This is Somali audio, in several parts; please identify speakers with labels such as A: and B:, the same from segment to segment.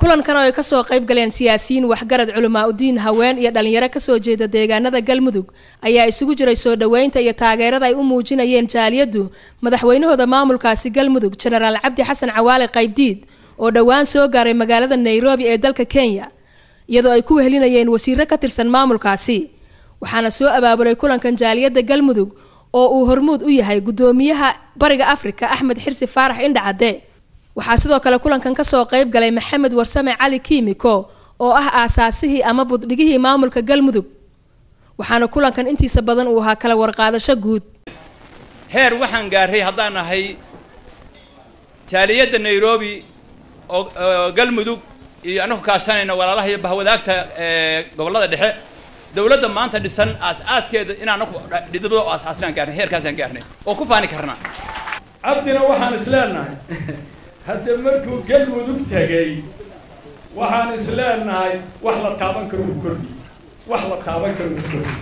A: kulankan oo ay kasoo qayb galeen siyaasiyiin waxgarad culamaa udiin haween iyo dhalinyaro kasoo jeeda deegaanada galmudug ayaa isugu jiray soo dhoweynta iyo taageerada ay u muujinayeen jaaliyaddu madaxweynahooda maamulkaasi galmudug jenaraal cabdi xasan cawaale qaybdiid oo dhowaan soo gaaray magaalada nairobi ee dalka kenya iyadoo ay ku wehelinayeen wasiiro ka tirsan maamulkaasi waxaana soo abaabulay kulankan jaaliyadda galmudug oo uu hormuud u yahay guddoomiyaha bariga afrika axmed xirsi faarax indhacadde waxaa sidoo kale kulankan kasoo qayb galay maxamed warsame cali kiimiko oo ah aasaasihii ama buddhigihii maamulka galmudug waxaana kulankan intiisa badan uu ahaa kala warqaadasho guud
B: heer waxaan gaarray haddaan nahay jaaliyadda nairobi oo galmudug iyo anaku kaashanayna walaalaha iyo bahwadaagta gobollada dhexe dawladda maanta dhisan aas-aaskeeda in anaku dhidado aas-aasnaan gaarnay heerkaasaan gaarnay oo ku faani karnaa
C: cabdina waxaan isleenahay hadda markuu galmudug tegay waxaan isleenahay wax la taaban karo u kordhi wax la taaban karo u kordhi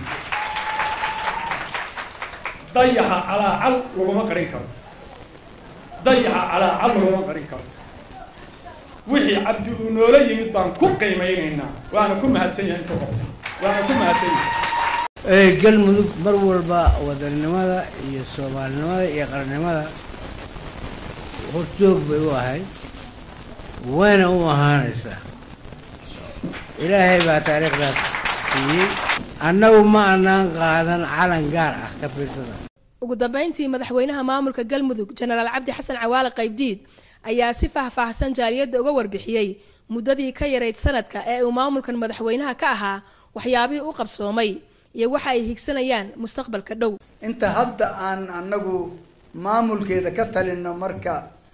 C: dayaxa calaacal laguma qarin karo dayaxa calaacal laguma qarin karo wixii cabdi uu noola yimid baan ku qiimeynaynaa waana ku mahadsan yahay inta qabta waana ku mahadsan yahay
D: galmudug mar walba wadannimada iyo soomaalinimada iyo qarannimada horjoog bay u ahayd wayna u ahaanaysaa ilaahay baa taariikhdaas siiyey annagu ma anaan qaadan calan gaar ah ka fiirsada
A: ugu dambeyntii madaxweynaha maamulka galmudug jenaraal cabdi xasan cawaale qaybdiid ayaa si faahfaahsan jaaliyadda uga warbixiyey muddadii ka yarayd sanadka ee uu maamulkan madaxweynaha ka ahaa waxyaabihii u qabsoomay iyo waxa ay higsanayaan mustaqbalka dhow
E: inta hadda aan annagu maamulkeeda ka talino marka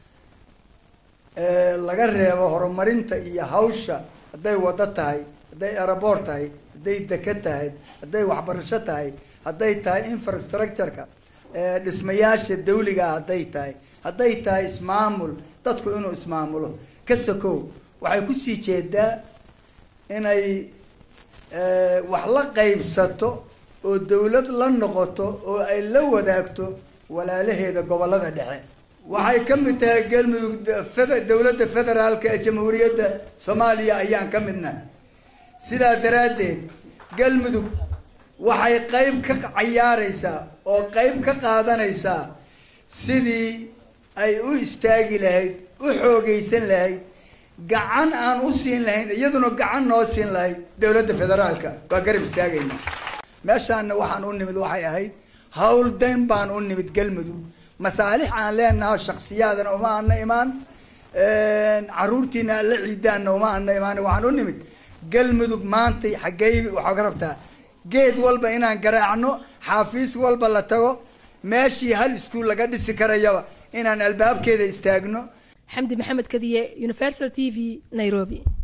E: laga reebo horumarinta iyo hawsha hadday wado tahay hadday aeroboort tahay hadday deke tahay hadday waxbarasho tahay hadday tahay infrastructureka dhismayaasha dawligaa hadday tahay hadday tahay ismaamul dadku inuu ismaamulo ka sokow waxay kusii jeedaa inay wax la qaybsato oo dawlad la noqoto oo ay la wadaagto walaalaheeda gobollada dhexe waxay ka mid tahay galmudug dawladda federaalka ee jamhuuriyadda soomaaliya ayaan ka midnahay sidaa daraaddeed galmudug waxay qayb ka cayaaraysaa oo qayb ka qaadanaysaa sidii ay u istaagi lahayd u xoogaysan lahayd gacan aan u siin lahayn iyaduna gacan noo siin lahayd dawladda federaalka waa garab istaagayna meeshaana waxaan u nimid waxay ahayd hawl dayn baan u nimid galmudug masaalix aan leenaho shaksiyaadana uma ana imaan caruurtiina aan la ciidaanna uma ana imaan waxaan u nimid galmudug maantay xaggey waxaa ka rabtaa geed walba inaan garaacno xaafiis walba la tago meeshii hal iskuol laga dhisi karayaba inaan albaabkeeda istaagno
A: xamdi maxamed kadiye universal t v nairobi